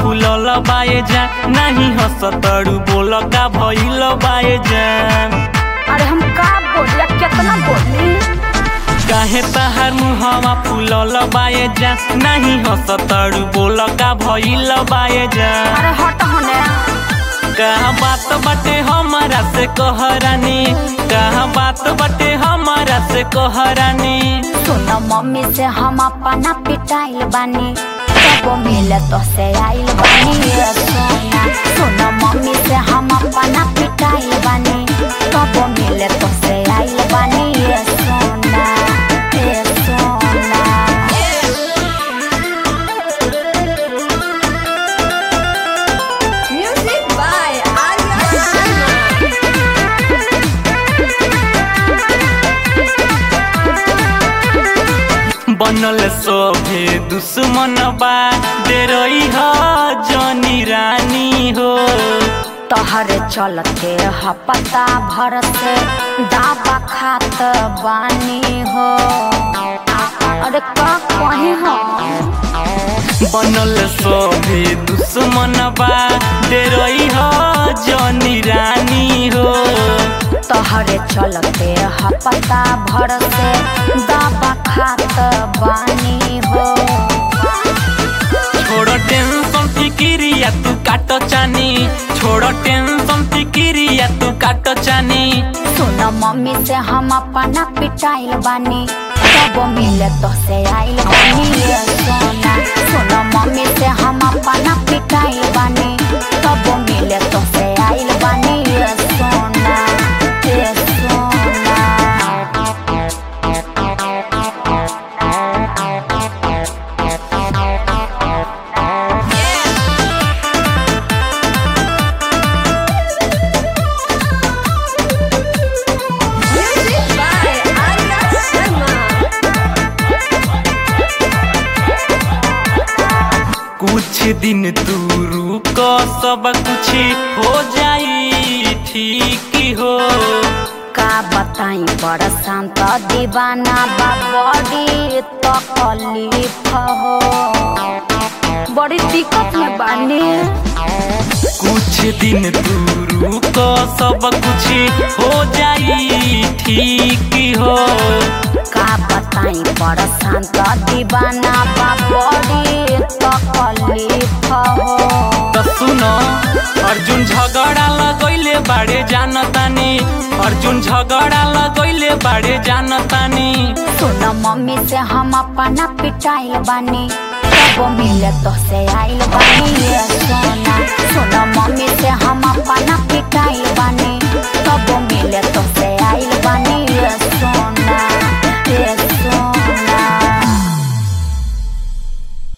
फूलल बाए जान नहीं हंसतड़ू बोल का भइल बाए जान अरे हम का बोलिया कितना बोली काहे तहार मुहवा फूलल बाए जान नहीं हंसतड़ू बोल का भइल बाए जान अरे हट होने कहा बात बटे हमारा से कहरानी कहा बात बटे हमारा से कहरानी सुन मम्मी से हम अपना पिटाइल बानी कबो मिले तो से आइल बानी ये सोना सुन मम्मी से हम अपना पिटाइल बानी कबो मिले तो से आइल बानी ये सोना ये सोना Music by Arya Sharma. बनल सोभे दुश्मन बा दे रही हो जनी रानी हो तोहरे चलते ह पता भर से दाबा खात बानी हो अरे का कहे हो बनल सोभे दुश्मन बा दे रही हो जनी रानी हो तोहरे चलते ह पता भर से दाबा खात बानी हो छोड़ टेंशन फिकिरिया तू काट चानी छोड़ टेंशन फिकिरिया तू काट चानी सुन मम्मी से हम अपना पिटाइल बानी कब मिले तो से आइल बानी ये सोना सुन मम्मी से हम अपना पिटाइल बानी कब मिले तो से आइल बानी ये सोना ये सोना Music by Arya Sharma. कुछ दिन तू रुक सब कुछ हो जाई ठीक हो का बताई बड़ शांत दीवाना बा बड़ी तकलीफ हो बड़ी दिक्कत में बानी कुछ दिन तू रुक सब कुछ हो जाई ठीक हो का बताई बड़ शांत दीवाना बा बड़ी तकलीफ हो तो सुनो अर्जुन झगड़ा लगैले बाड़े जानतानी अर्जुन झगड़ा लगैले बाड़े जानतानी सुन मम्मी से हम अपना पिटाइल बानी कब मिले तो से आइल बानी ये सोना सुन मम्मी से हम अपना पिटाइल बानी